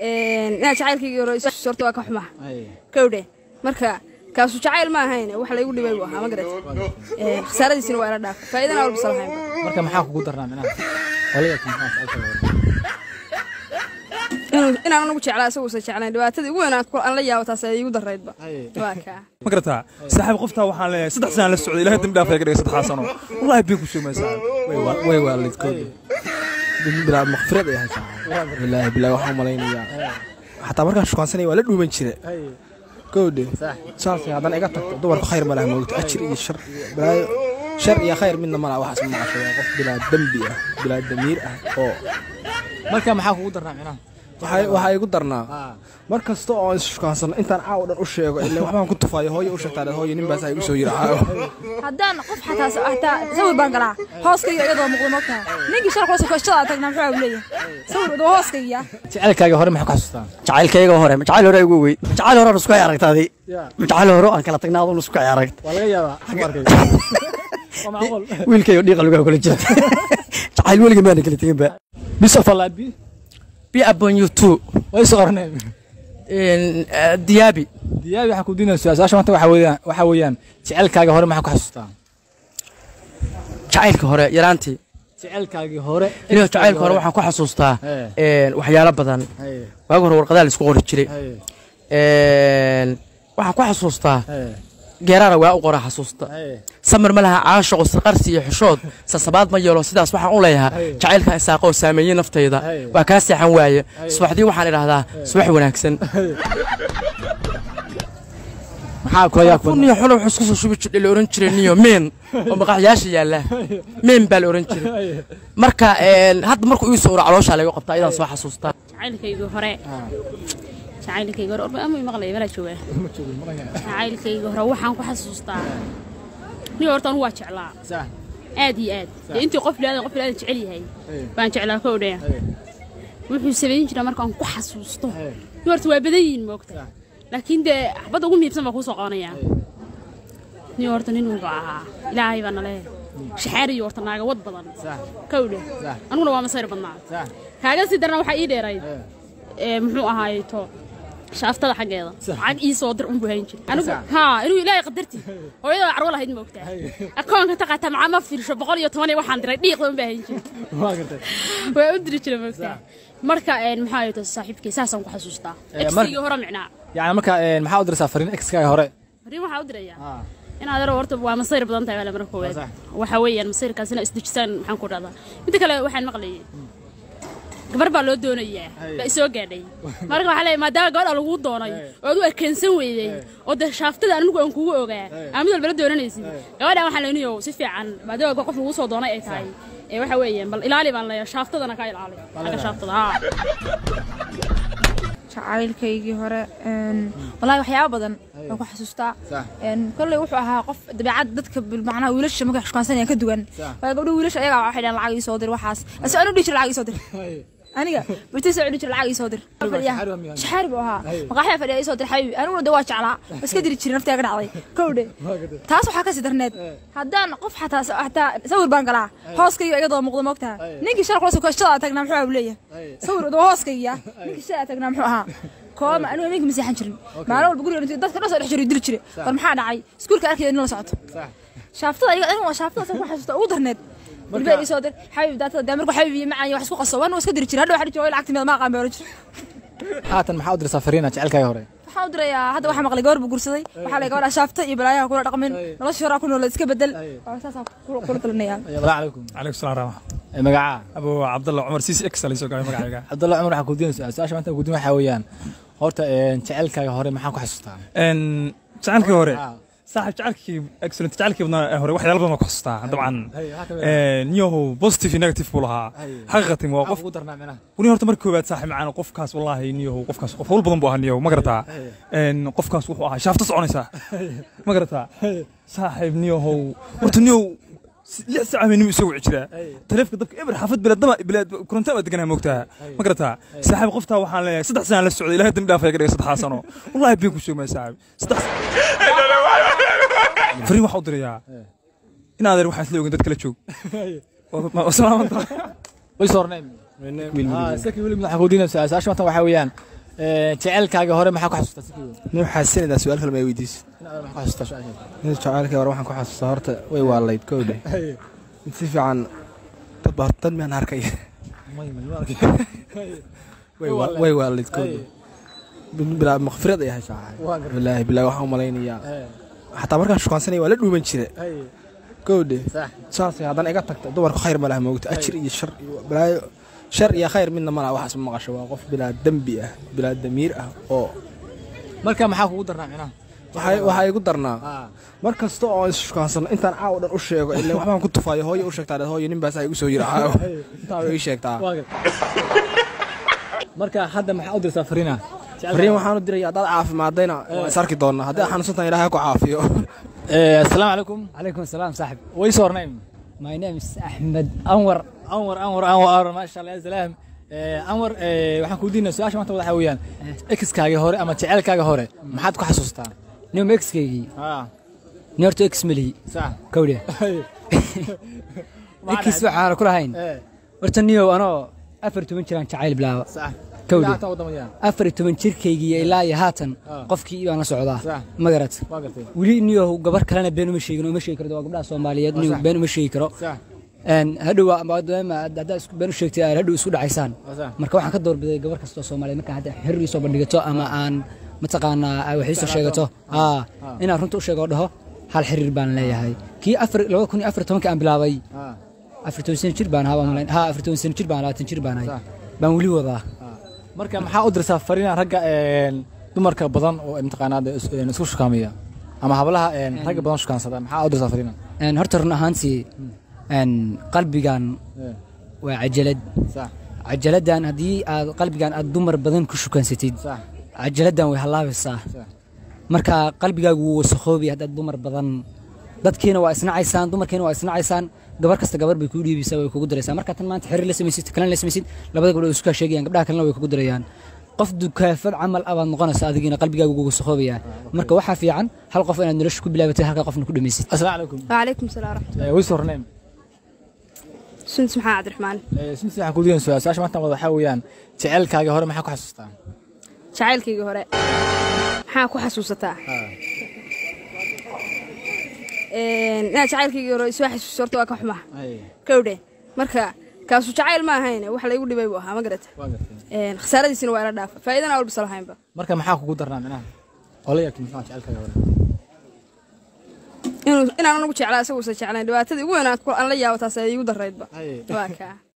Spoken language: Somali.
inaa jacaylkaygii hore horta waa ka xumaa kowdhe marka kaasu jacayl ma ahayn wax laygu dhibay buu ahaa ma garat khasaaradiisina waa ila dhaafa faa'iidana walbasa lahayn marka maxaa kugu darnaa minaha qolada inaan anagu jeclaa isaguusan jeclayn dhibaatadii ugu weyn aan la yaabo taas ay igu daraydba waa kaa ma garataa saaxiib qoftaa waxaan leeyahay saddex sanaan la socday ilahay dambi dhaafay ka dhigay saddexdaa sano wallahi biin ku sheegmay saaxiib way waalidkooda bilaa maqfirad ay haysaa bilaahi bilaahi waxaan malaynayaa xataa markaan shukaansanaya waa la dhuuman jire gowdhe saas haddana iga tagto dumarku khayr ma laha moogto ajir iyo shar iyo balaayo shar iyo khayr midna ma laha waxaas ma maqasho waa qof bilaa dembi ah bilaa damiir ah oo marka maxaa kugu darnaa minaha waxaa igu darnaa mar kasta oo aan isshukaansano intaan caawa dhan u sheego ile waxbaan ku tufaayo hooyo u sheegtaa hooyo nin baas igu soo yiri caawa haddaan qof xataa xataa sawir baan galaa hooskayga iyadoo muuqda mogtaa ninkii shalka hoose koshtada tagnaa muxuu leeyahay sawir wadoo hooskayga jacaylkaaga hore maxaa ku xasuustaa jacaylkayga hore ma jacayl hore ugu weyn ma jacayl hore aan isku hay aragtaadii ma jacayl hore aan kala tagnaa adun isku hay aragt waa laga yaabaa ku arkay waa macquul wiilkayo dhiiqa lugaha kula jira jacayl weliga maana kala tegin ba bis of allah bi be upon you too way soo qorneen diyaabi diyaabi waxaa ku diinaysa su-aasha maanta waxaa weeyaan waxaa weeyaan jacaylkaaga hore maxaa ku xasuustaa jacaylka hore yaraantii jacaylkaagii hore inuu jacaylka hore waxaan ku xasuustaa Ee. waxyaalo badan Haye, waagi hore warqadaha la isku qori jiray haye, waxaan ku xasuustaa haye, geeraana waa u qora xasuusta haye. samir ma laha caashaqo sirqarsi iyo xushood sasabaad ma yeelo sidaas waxaan u leeyahaa Haye. jacaylka isaaqo oo saameeyey naftayda Haye. waa kaa seexan waaye subaxdii waxaan idhaahdaa subax wanaagsan maxaa kula yaa kun kuniyo xulub xus kusoo shubi jirdhe la oran jiray niyo meen oo maqaxyaasha yaalla meen baa la oran jiray marka een, hadda markuu ii soo uro calooshaa laga qabtaa ayadaan soo xasuustaa jacaylkayga hore jacaylkayga hore orba ama maqlaya malaa joogaa jacaylkayga hore waxaan ku xasuustaa nin horta anu waa jeclaa sax aad iyo aad dee intii qof bilaadan qof bilaadan jecel yahay baan jeclaa ka odhaya wuxuu samayn jiraa markaan ku xasuusto nin horta waa badan yihiin moogta laakiin dee xabadda ugu muhiimsan baa kuu soo qabanaya nin horta nin wuxuu ahaa ilaahay baa nale shaxaariyo horta naaga wad badan ka odhe aniguna waa masayr badnaa sax kaaga sii darna waxaa ii dheerayd ee muxuu ahaayeto shaaftada xaggeeda lacag ii soo dir unbuu hayn jiray anigu haa inuu ilaahay qadarti hooyada carwo lahayd ma ogtaa akoonka taqaata macaa ma fiirsho boqol iyo toban iyo waxaan diray dhiiqda unbaa hayn jiray waa gartay waa u diri jiray ma ogtaa marka een maxaa ahayeto saaxiibkay saasaan ku xasuustaa Ee, mar- exigii hore micnaa yani marka een, maxaa u diraysaa fariin exkaaga hore fariin waxaa u dirayaa inaad aro horta waa masayr badan tahay wala marka koowaad waxa weeyaan masayrkaasina isdejisaan maxaan ku dhahdaa midda kale waxaan maqlayay gabar baa loo doonayaa baa isoo gaadhay marka waxaa leeyahay maadaama gabadha lagu doonay oo aad u ekeensan weydey oo dee shaaftada anigu aan kugu ogaa aan mid walba la doonanaysid gabadhan waxaa leenayo si fiican maadaama qof lagu soo doonay ay tahay ee waxa weeyaan bal ilaali baan leeyahay shaaftadana ka ilaali xagga shaaftada haa jacaylkaygii hore walahi waxyaaba badan waan ku xasuustaa kolley wuxuu ahaa qof dabeecad dadka macnaha wiilasha markay xushkaansanayaan ka duwan waayo gabdho wiilasha ayagaa waxay dhahan lacag ii soo dir waxaas ase anu dhihi jira lacag ii soo dir aniga bartiisa dhihi jira lacag ii soo dir shaxaari buu ahaa maqaaxyaa fadhiya ii soo dir xabiibi aniguna de waa jeclaa waa iska diri jiray naftiga ka dhacday kowdhe taas waxaa kasii darneed haddaan qof xataa xataa sawir baan galaa hooskayga iyadoo muuqda moogtaha ninkii shalka hoose koshtada tagnaa muxuu abu leeyahay sawir wadoo hooskayga ninkii shalaa tagnaa muxuu ahaa kooma anigu habeenkii ma seexan jirin maalin walba guriga intuu dadka dhan soo dhex jiray dili jiray war maxaa dhacay iskuulka arkaya in la socoto shaaftada ayaga anigu waa shaaftada san ku xasuusta ugu darneed dilbaa ii soo dir xabiib daatada dee markuu xabiib iyo macaan iyo wax isku qaso waan iska diri jiray hadhow waxaa jooga lacagti meed ma aqaan baa oran jiray haatan maxaa u diraysaa fariina jacaylkaaga hore waxaan u dirayaa hadda waxaa maqlay gabar buu gursaday waxaa la gabadha shaafta iyo balaayaha kula dhaqmin nolosha horaa ku noolad iska bedel waa saasaa kula talinaya salaamu calaykum calaykum salaam raxma Ee, magacaa abu cabdalla cumar siisi ex alisoo gaabay magacayga cabdalla cumar waxaa ku diinaysaa su-aasha maanta ku diin waxaa weeyaan horta een, jacaylkaaga hore maxaa ku xasuustaa een jacaylkii hore Ah. saaxiib jacaylkii excellent jacaylkii badnaa hore waxyaalo badan baan ku xasuustaa dabcan Hay, waxaa ka mid ah. een niyahow positive iyo negative buu lahaa Hay. xaqiiqatin waa maxaa qof ugu darnaa minaha wani horta marka koowaad saaxiib macaan qofkaas wallaahi niyahow qofkaas qof hawl badan buu ahaa niyahow ma garataa een qofkaas wuxuu ahaa shaafta soconaysaa ma garataa saaxiib niyahow horta niyahow si- lix saac habeenimo isoo wici jiraa taleefka dabka eber xaafad bilaadama bilaad koronto baa deganaa moogtaa ma garataa saaxiib qoftaa waxaan leeyahay saddex sanaan la socday ilahay dambi dhaafay ka dhigay saddexdaa sano wallaahi been ku sheegmaya saaxiib saddex fariin waxaa u dirayaa in adeer waxaan isla ogin dad kala joog Waa- waa salaaman tahay way soo orneen saki weli waxaa ku diinaysaa su-aasha maanta waxaa weeyaan Een, jaceylkaaga hore maxaa ku xasuustaa si kooban nin waxaa sinadaa su-aal kale ma weydiis inaad maxaa ku xasuustaa su-aashaas nin jacaylkii hore waxaan ku xasuustaa horta way waalayd kowdhe mid si fiican dad ba dad miyaan arkay way wa- way waalayd kowdhe mid bilaa makfirad ay ahay saaxay bilaahi bilaahi waxaan u malaynayaa xataa markaan shukaansanaya waa la dhuuman jire kowdhe saasay haddana iga tagta dumarku khayr ma laha moogta ajir iyo shar iyo balaayo shar iyo khayr midna ma laha waxaas ma maqasho waa qof bilaa dembi ah bilaa damiir ah oo marka maxaa kugu darnaa micnaha waxay- waxaa igu darnaa mar kasta oo is shukaansano intaan caawa dhan u sheego ilaa waxbaan ku tufaayo hooyo u sheegtaa hooyo nin baas igu soo yiri caawa intaa way ii sheegtaa marka hadda maxaa u dirtaa fariina fariin waxaan u diraya haddaad caafimaadayna waa is arki doonaa haddii xanuunsantan ilaahay ku caafiyo asalaamu calaykum عليكم السلام صاحب wayse hornayn my name is أحمد أنور anwar anwar anwar maasha allah ya salaam Eh, anwar eh, waxaan kuu diinaa su-aasha maanta waxaa weeyaan exkaagii hore ama jaceylkaaga hore maxaad ku xasuustaa نيوم إكس كيجي نيرتو إكس ملي sax كودي إكس وحنا كل هين ورتنيو أنا أفرت من شران شعيل بلا sax كودي Ilaa taa waddamadayaan. أفرت من شركيجي إلا يهاتن آه. قفكي أنا سعودة صح. ما قرأت waa gartay ولي نيو قبر كلنا بينو مشي كرو مشي كرو قبل سوماليات نيو صح. بينو مشي كرو sax أن هدوا ما ما هذا بينو شيكتي هدوا سود عيسان waa sax marka waxaan ka doorbiday gabar kastoo soomaaliyeed marka hadda xirri soo bandhigato ama aan mataqaanaa ay waxii soo sheegato aa inaan runta u sheego oo dhaho hal xiriir baan leeyahay kii afar labada kun iyo afar tobankii aan bilaabay Ah, afar toban sano jir baan ahaa baan malayn haa afar toban sano jir baan labaatan jir baan ahay Sax. baan weli wadaa marka maxaa u dirtaa fariina ragga een, dumarka badan oo mataqaanaa dee is- een, isku shukaamiya ama hablaha een, ragga badan shukaansada maxaa u dirtaa fariina Een, horta run ahaantii een, qalbigan Eh, waa cajalad sax cajaladdan haddii aad qalbigan aad dumar badan ku shukansatid sax cajaladdan way hallaabaysaa sax marka qalbigaagu wuu wasakhoobay haddaad dumar badan dadkiina waa isnacaysaan dumarkiina waa isnacaysaan gabar kasta gabar bay kuu dhiibaysaa way kugu daraysaa marka tan maanta xiriir la samaysid kalena la samaysid labada gabdhood way isku kaa sheegayaan gabdhaha kalena way kugu darayaan qof dukaafad camal abaad noqonaysa adigiina qalbigaagu wuu wasakhoobaya marka waxaa fiican hal qof inaad nolosha ku bilaabatay halka qofna ku dhamaysid asalaamu calaykum وعليكم السلام ورحمة Eh, wayse hornayn الله سنت محمد عبد الرحمن sinti waxaan kuu diinaa su-aasha maanta wada waxaa weeyaan jaceylkaaga hore maxaa ku xasuustaa jacaylkayga hore maxaa ku xasuusataa Een, inaa jacaylkayga hore isoo xasuusto horta waa ka xumaa kowdhe marka kaasu jacayl ma ahayn wax laygu dhibay buu ahaa ma garata waa gartay Een, khasaaradiisina waa ila dhaafa faa'iidana walbisa lahaynba marka maxaa kugu darnaa micnaha oo la yaabtay maxaa jaceylkaaga hore inuu inaan anagu jeclaa isaguusan jeclayn dhibaatadii ugu weyn aan ku- aan la yaabo taas ay igu daraydba waa kaa